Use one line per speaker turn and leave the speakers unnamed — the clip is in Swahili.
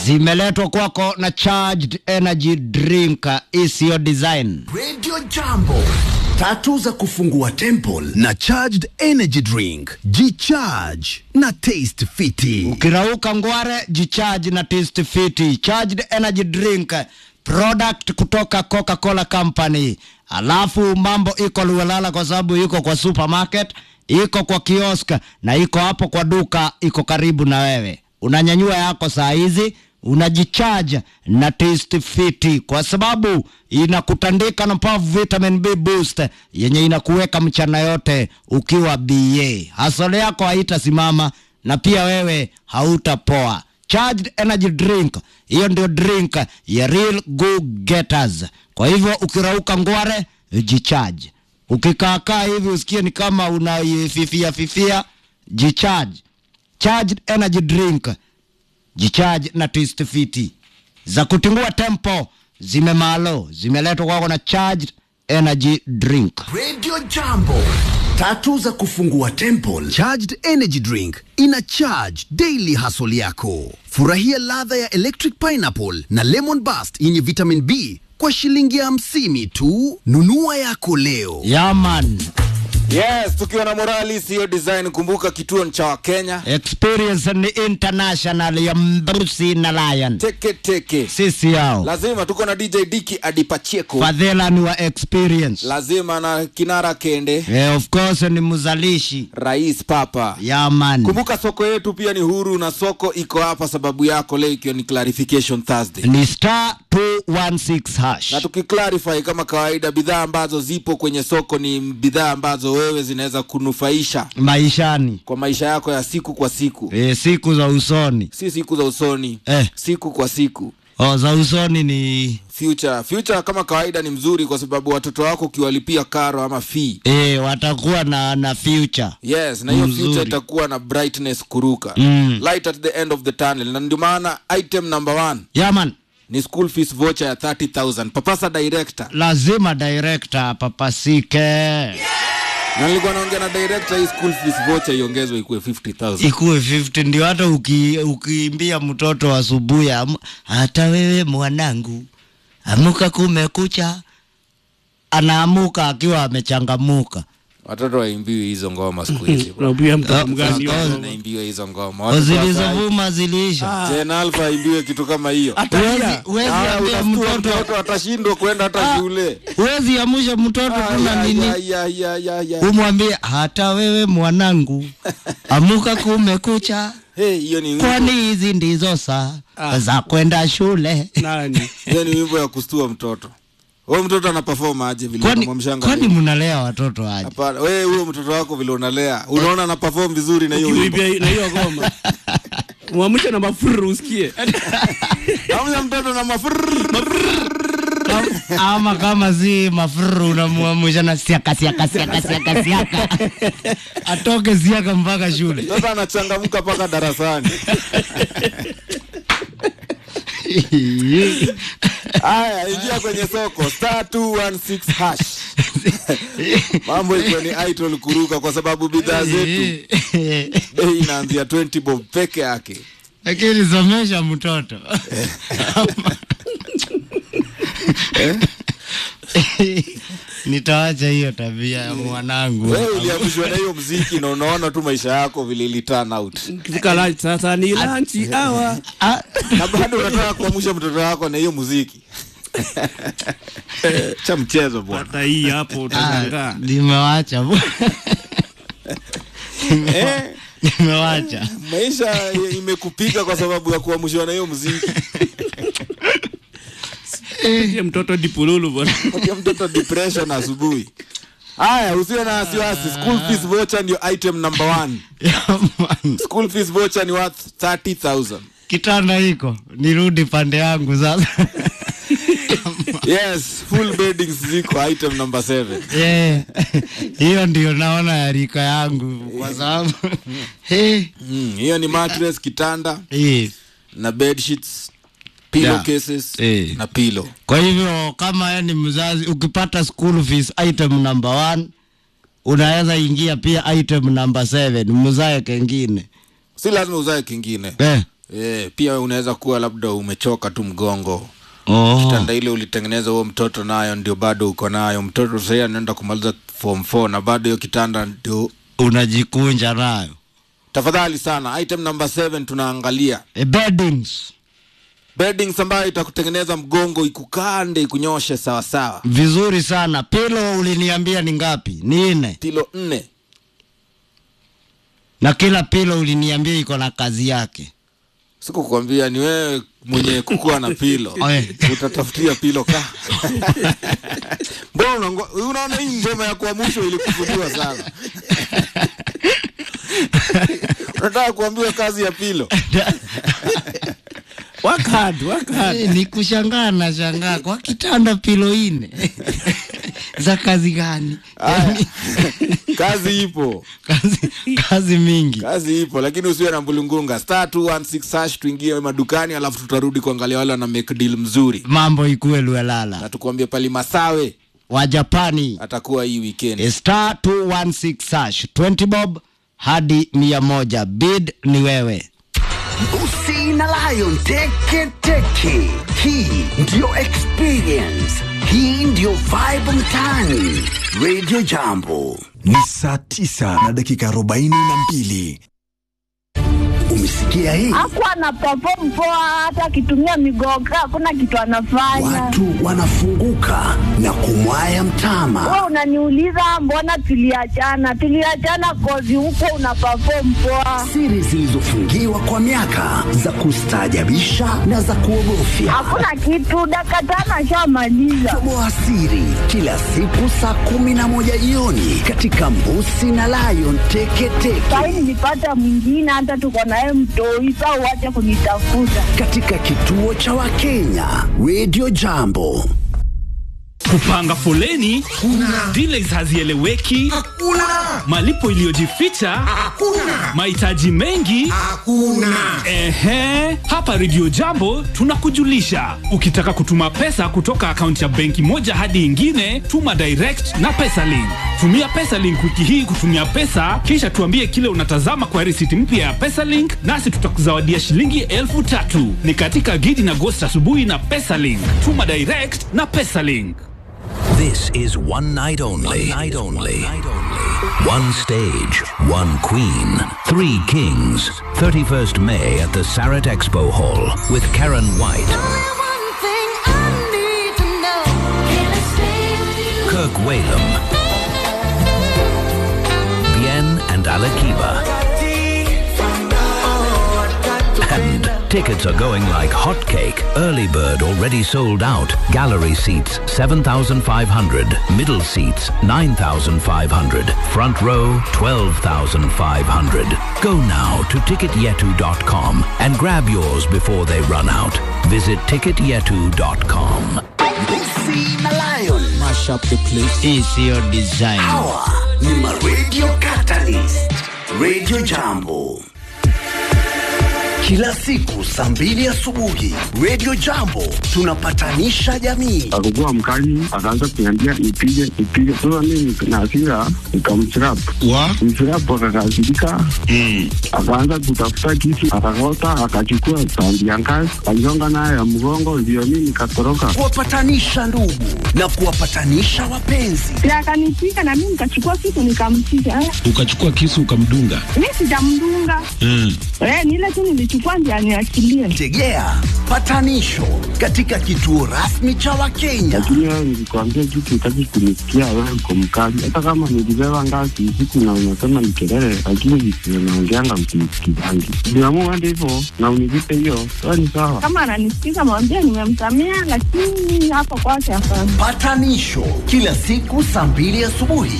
zimeletwa kwako na charged energy drink isiyo design
Radio Jambo, tatu za kufungua temple na charged energy drink. Jicharge na taste fiti.
ukirauka ngware jicharge na taste fiti charged energy drink product kutoka coca-cola company alafu mambo iko luelala kwa sababu iko kwa supermarket iko kwa kiosk na iko hapo kwa duka iko karibu na wewe unanyanyua yako saa hizi unajichaja na taste fiti kwa sababu inakutandika na Power vitamin B boost yenye inakuweka mchana yote ukiwa ba hasole yako haitasimama na pia wewe hautapoa charged energy drink hiyo ndio drink ya real go getters kwa hivyo ukirauka ngware jicharge ukikaakaa hivi usikie ni kama unaififia fifia jicharge charged energy drink jicharge na twist fiti za kutingua tempo zimemalo zimeletwa kwako na charged energy drink
Radio Jambo, tatu za kufungua temple. Charged energy drink ina charge daily hustle yako. Furahia ladha ya electric pineapple na lemon burst yenye vitamin B kwa shilingi ya hamsini tu. Nunua yako leo.
yaman
Yes, tukiwa na morali siyo design. Kumbuka kituo ni cha Wakenya.
experience ni international ya mbrusi na lion
Teke teke,
sisi yao
lazima tuko na DJ Diki Adipacheko,
fadhila ni wa experience
lazima na Kinara Kende,
eh, of course ni mzalishi
Rais Papa.
yaman
Kumbuka soko yetu pia ni huru na soko iko hapa sababu yako, leo ikiwa ni clarification Thursday.
ni star 216 hash
na tukiclarify kama kawaida, bidhaa ambazo zipo kwenye soko ni bidhaa ambazo wewe zinaweza kunufaisha
maishani
kwa maisha yako ya siku kwa siku,
eh, siku za usoni
si siku za usoni
eh,
siku kwa siku.
oh, za usoni ni
Future future kama kawaida ni mzuri kwa sababu watoto wako ukiwalipia karo ama fee
eh, watakuwa na na future
yes na hiyo
Mzuri.
future itakuwa na brightness kuruka
Mm.
light at the end of the tunnel na ndio maana item number one
yaman
ni school fees voucher ya 30000 papasa director
lazima director papasike
na nilikuwa naongea na director hii school fees voucher iongezwe ikuwe 50000
ikuwe 50 ndio hata uki, ukiimbia mtoto asubuhi amu- hata wewe mwanangu amuka kumekucha anaamuka akiwa amechangamuka
watoto waimbiwi hizo ngoma siku hizi bwana.
unaambia mtoto
Ah,
mgani
ah,
hiyo
ah.
ngoma?
naimbiwa hizo ngoma Watoto wa sahi-
zilizovuma zilisha
Gen Alpha aimbiwe kitu kama hiyo
Huwezi- huwezi
Ah,
ambia
unashtua
mtoto
mtoto atashindwa kwenda hata shule
huwezi amusha mtoto kuna nini
Ya, ya, ya, ya, ya.
umwambie hata wewe mwanangu amuka kumekucha
Hey, hiyo ni wimbo-
kwani hizi ndizo saa za kwenda shule
Nani?
hiyo ni wimbo ya kustua mtoto huyo mtoto ana perform aje vile
kwani,
unamwamshanga
kwani
leo?
mnalea watoto aje
Hapana, wewe huyo mtoto wako vile unalea unaona ana perform vizuri na hiyo wimbo
Ukiibia na hiyo ngoma mwamshe na mafuru usikie
Amnya mtoto na mafurr
ama kama si mafuru unamuamusha na siaka siaka siaka siaka siaka atoke siaka mpaka shule
sasa anachangamka mpaka darasani haya ingia kwenye soko star 216 hash mambo iko ni idol kuruka kwa sababu bidhaa zetu bei inaanzia 20 bob peke yake
lakini somesha mtoto nitawacha hiyo tabia ya mwanangu
wewe uliamshwa na hiyo mziki na unaona tu maisha yako vile ili turn out
kifika lunch sasa ni lunch hour
Ah,
na bado unataka kuamsha mtoto wako na hiyo muziki cha mchezo bwana
hata hii hapo
ah,
utashangaa
nimewacha
eh,
nimewacha
maisha imekupiga kwa sababu ya kuamshwa na hiyo muziki
Patie mtoto dipululu bwana
patia mtoto depression asubuhi haya usiwe na wasiwasi school fees voucher ndio item number one
Yaman.
school fees voucher ni worth 30000
kitanda iko nirudi pande yangu sasa
yes full beddings ziko item number 7
Yeah. hiyo ndio naona ya rika yangu kwa sababu hey.
Mm, hiyo ni mattress kitanda
hey.
na bed sheets pillow
Yeah.
cases
Eh.
na pillow
kwa hivyo kama yeye ni mzazi ukipata school fees item number one unaweza ingia pia item number seven mzae kengine
si lazima uzae kingine
eh.
e, pia unaweza kuwa labda umechoka tu mgongo
oh.
kitanda ile ulitengeneza huo mtoto nayo ndio bado uko nayo mtoto sahii anaenda kumaliza form 4 na bado hiyo kitanda ndio
unajikunja nayo
tafadhali sana item number 7 tunaangalia
e, beddings
beddings ambayo itakutengeneza mgongo ikukande ikunyoshe sawasawa
vizuri sana pilo uliniambia ni ngapi ni nne
pilo nne
na kila pilo uliniambia iko na kazi yake
sikukwambia ni wewe mwenye kukuwa na pilo
Oe.
utatafutia pilo ka mbona unango- unaona hii ngoma ya kwa mwisho ilikusudiwa sana unataka kuambiwa kazi ya pilo
work hard, work hard.
Eh, ni kushangaa na shangaa kwa kitanda pilo ine za kazi gani
Aya. kazi ipo
kazi, kazi mingi
kazi ipo lakini usiwe na mbulungunga star 216 hash tuingie madukani alafu tutarudi kuangalia wale wana make deal mzuri
mambo ikuwe luelala
na tukuambie pali masawe
wa japani
atakuwa hii weekend
star 216 hash 20 bob hadi mia moja bid ni wewe
Busi na Lion Teke Teke. Hii ndiyo experience. Hii ndiyo vibe mtaani. Radio Jambo.
Ni saa tisa na dakika arobaini na mbili.
Umesikia hii?
hakuwa ana perform poa, hata akitumia migoga hakuna kitu anafanya.
Watu wanafunguka na kumwaya mtama.
Wewe unaniuliza mbona tuliachana? Tuliachana kozi huko una perform poa,
Siri zilizofungiwa kwa miaka za kustaajabisha na za kuogofya.
hakuna kitu. Dakika tano ashamaliza.
Toboa siri kila siku saa kumi na moja jioni katika Mbusi na Lion Teke Teke
Sahi nilipata mwingine, hata tuko naye mtoi. Saa uache kunitafuta.
katika kituo cha Wakenya Radio Jambo.
kupanga foleni delays hazieleweki malipo iliyojificha mahitaji mengi ehe hapa redio jambo tunakujulisha ukitaka kutuma pesa kutoka akaunti ya benki moja hadi ingine tuma direct na pesalink tumia pesalink wiki hii kutumia pesa kisha tuambie kile unatazama kwa risiti mpya ya pesalink nasi tutakuzawadia shilingi elfu tatu ni katika gidi na gost asubuhi na pesalink tuma direct na pesalink
This is one night only. One night only. One stage, one queen, three kings. 31st May at the Sarat Expo Hall with Karen White, Kirk Whalum, Bien and Alakiba. And tickets are going like hotcake. Early bird already sold out. Gallery seats 7,500. Middle seats 9,500. Front row 12,500. Go now to ticketyetu.com and grab yours before they run out. Visit ticketyetu.com.
Mbusi na Lion
hii siyo design
hawa ni ma Radio Catalyst. Radio Jambo. Kila siku saa mbili asubuhi Radio Jambo tunapatanisha jamii.
akakuwa mkali, akaanza kuniambia nipige nipige. Sasa mimi na hasira nikamchirap mchirap, akakasirika akaanza kutafuta kisu, akakota, akachukua tandi ya ngazi, aligonga nayo ya mgongo, ndio mimi nikatoroka.
Kuwapatanisha ndugu na kuwapatanisha wapenzi.
Na akanipiga na mimi nikachukua kitu nikampiga. Eh,
ukachukua kisu ukamdunga
Mimi sijamdunga.
mm.
Eh, ni ile tu nilichukua ndio aniachilie.
Tegea patanisho katika kituo rasmi cha Wakenya.
Lakini wewe nilikwambia kitu, utaki kunisikia, wewe uko mkali. Hata kama nilibeba ngazi usiku na unasema ni kelele, lakini visivyo naongeanga msinisikizangi. Niamua hadi hivyo na univipe hiyo, wewe ni sawa.
Kama ananisikiza mwambie nimemsamea, lakini hapo kwake hapana.
Patanisho kila siku saa mbili asubuhi